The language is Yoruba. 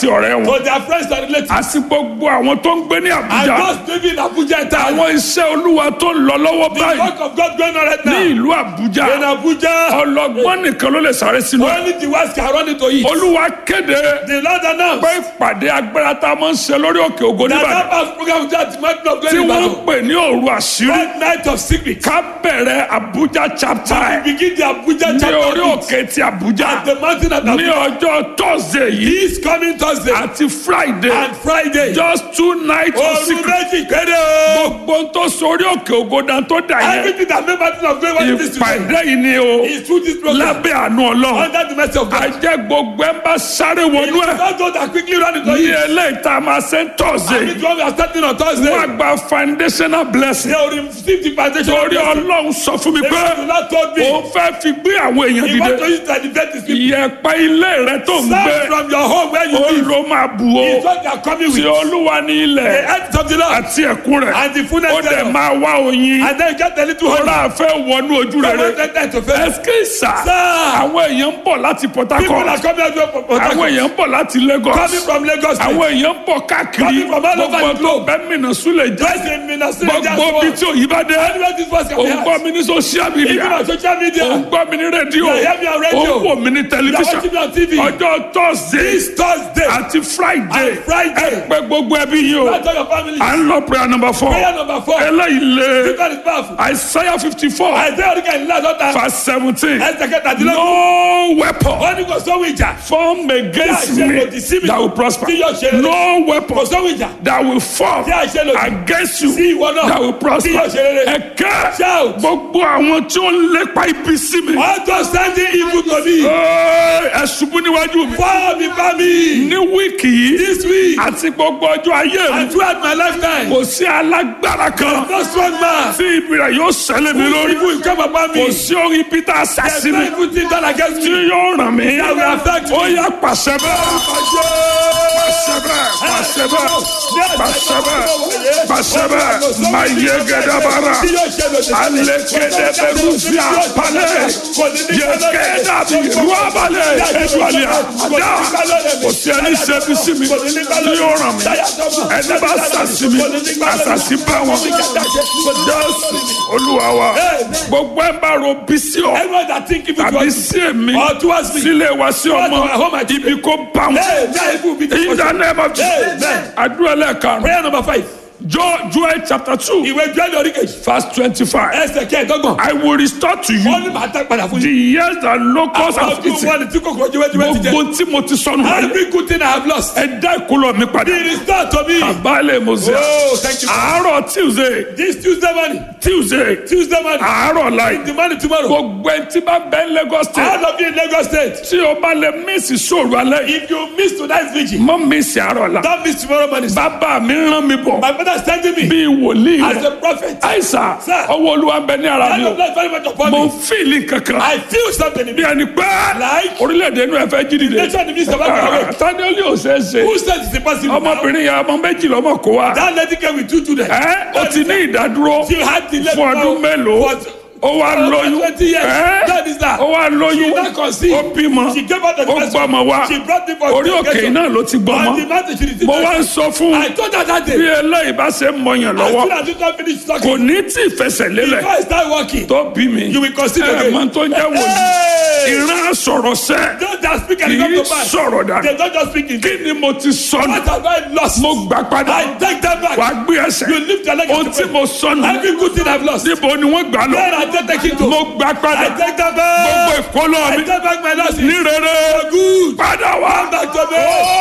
àti ọ̀rẹ́ wọn to their friends and relatives. àti gbogbo àwọn tó ń gbé ní And àbújá those living in Abuja entirely. àwọn iṣẹ́ olúwa tó ń lọ lọ́wọ́ The báyìí work of God going on right ní now. ìlú àbújá In Abuja, ọlọ́gbọ́n nìkan ló lè sáré sínú ẹ̀ only the west can run into it. olúwa kéde The Lord announced pé ìpàdé agbára tá a máa ń ṣe lórí òkè ògo that nìbàdàn that past program with that mountain of tí glory wọ́n ń battle. pè ní òru àṣírí That night of secret. ká bẹ̀rẹ̀ àbújá chapter We ẹ̀ begin the Abuja ní chapter orí of it. òkè ti àbújá At the mountain of ní Abuja. ọjọ́ thursday yìí This coming Thursday àti friday and Friday. just two nights of Oru secret méjì péré o. gbogbo ń tó sórí òkè ògo dan tó dà yẹn Everything that made mountain of glory what it is today ìpàdé yìí ni o is through this program. lábẹ́ àánú ọlọ́run Under the mercy of God. ajẹ́ gbogbo ẹ̀ ń bá sáré wọnú ẹ̀ Not those that quickly run into ní it. eléyìí tá a máa ṣe ń And thursday this one we are starting on Thursday. wọ́n á gba foundational blessing They will receive the foundation. torí ọlọ́run sọ fún mi The pé Lord not told me. òun fẹ́ fi gbé àwọn èèyàn He want to dìde use to elevate his people. ìyẹ̀pẹ̀ ilé rẹ tó ń Start gbé from your home where you ó live. ló máa bù ó It's what they are coming tí with. olúwa ní ilẹ̀ The earth of the Lord. àti ẹ̀kún rẹ̀ And the fullness ó dẹ̀ thereof. máa wá oyin And then you get a little honey. ọ̀rọ̀ àfẹ́ wọnú ojú From rere one side to face. ẹsikísà Sir. àwọn èèyàn ń bọ̀ láti port People are harcourt coming out from Port àwọn Harcourt. èèyàn ń bọ̀ láti lagos Coming from Lagos State. àwọn èèyàn ń bọ̀ káàkiri Coming from all over gbogbo the tó globe. bẹ́ẹ̀ mìíràn súlẹ̀ jẹ́ Just in Minnesota. gbogbo bí tí òyìn bá dé Anywhere this was can be òun gbọ́ heard. mi ní social media Even on social media. òun gbọ́ mi ní rédíò You hear me on radio. òun wò mí ní You are tẹlifíṣàn watching me on TV. ọjọ́ thursday This Thursday. àti friday And Friday. ẹ pé gbogbo ẹbí yìí o That's all your family. à ń lọ prayer number four Prayer number four. eléyìí lé God is powerful. isaiah fifty four Isaiah orí kẹ́hìn last ọ̀tá. verse seventeen Ẹsẹ̀ kẹtàdínlógún. no weapon Wọ́n ní kò sówó ìjà. form against Tí a ṣe me lòdì sí mi. that will prosper Tí yóò ṣe rere. no Kò weapon sówó ìjà. that will form Tí a ṣe lòdì. against you Sí ìwọ náà. that will prosper Tí yóò ṣe rere. ẹ̀kẹ́ Shout. gbogbo àwọn tí ó ń lépa ibi sí mi Understanding evil to me. Ẹ́, ẹ ṣubú níwájú mi Follow me, family. ní wíìkì yìí This week àti gbogbo ọjọ́ ayé mi and throughout my lifetime. kò sí alágbára kan No strong man. tí ibi rẹ̀ yóò ṣẹlẹ̀ mi lórí Evil will come upon me. kò sí orin peter There's assassin no evil thing done against tí me. yóò ràn mí That will affect me. ó yá pàṣẹ bẹ́ẹ̀ pàṣẹ bẹ́ẹ̀ pàṣẹ bẹ́ẹ̀ pàṣẹ bẹ́ẹ̀ pàṣẹ bẹ́ẹ̀ máa yẹ gẹ́dàbàrà alẹ́kẹ́dẹ́ bẹ́rù sí àpálẹ̀ yẹkẹ́dà bí rúbàlẹ̀ ẹ̀dùnàlẹ̀ àdá kò sí ẹni ṣẹ́bi sí mi tí yóò ràn mí ẹni bá sàṣì mi àṣàṣì bá wọn jésù olúwa wa gbogbo ẹ̀ bá ro bí sí ọ Everyone that think evil tàbí towards sí èmi or towards me. sílé wa sí ọmọ ibi kó bá wọn. Hey, that evil will be in the destroyed. name of Jesus Amen. àdúrà lẹ́ẹ̀kan Prayer number five. Jo- Joel chapter two Ìwé Jọ́lẹ̀ oríkèjì. verse twenty-five Ẹsẹ̀ kẹ́ẹ̀dọ́gbọ̀n. I will restore to Wọ́n ní you màá tẹ́ padà fún the yín. years that locusts Àwọn have ọdún eaten wọn ni tí kòkòrò jẹ́wẹ́jẹ́wẹ́ ti jẹ. gbogbo tí mo ti sọnù láyé Every good thing I have lost. ẹ dá ìkólọ mi padà Be restored to me. àbálẹ̀ mọ̀sẹ̀ Oh, thank you. àárọ̀ tuesday This Tuesday morning. tuesday Tuesday morning. àárọ̀ láì The morning tomorrow. gbogbo ẹ tí bá bẹ́ lagos state All of you in Lagos State. tí o bá lè mísì sóòrù alẹ́ yìí If you miss tonight's vigil, mọ́ mísì àárọ̀ la don't miss tomorrow morning. bàbá mi rán mi bọ̀ My father is sending me bíi wòlíì as rẹ̀ a prophet. àìsàn Sir. ọwọ́ olúwa ń bẹ ní ara mi Hand o of blood very much upon mo ń me. fìlì kankan I feel something in bí me. ẹni pé Like? orílẹ̀-èdè inú ẹ fẹ́ jí dìde Nation in the midst of our tani ó lè ò ṣeé ṣe Who said it's impossible? now? ọmọbìnrin yẹn ọmọ méjì lọ́mọ kó wa That lady came with two children. ẹ ó ti ní ìdádúró She had the lady fún ọdún mélòó For ó wá lóyún twenty years. ẹ That is that. ó wá lóyún She now conceived. ó bímọ She gave out the ó first gbọ́mọ wá She brought me for orí òkè education. náà ló ti On the gbọ́mọ mountain she received mo wá ń it. sọ fún I told her that bí day. eléyìí bá ṣe ń mọyàn As lọ́wọ́ soon as you don't finish kò talking, ní tí ì fẹsẹ̀ lélẹ̀ before I start working, tó bí mi you will consider ẹ again. mọ tó ń jẹ́ wòlíì Hey! ìran sọ̀rọ̀ sẹ́ Those that speak and kì come í to pass, sọ̀rọ̀ dà they don't just speak in kí ni mo ti sọnù What have I lost? mo gbà padà I take them back. wà á gbé ẹsẹ̀ You lift your leg ohun and tí mo sọnù Every good thing I've lost. níbo ni wọ́n gbà lọ Where I take take it to. mo gbà padà I take them gbogbo back. ìkólọ́ I mi take back my losses. ní rere Good. padà wá Come back to me. Ó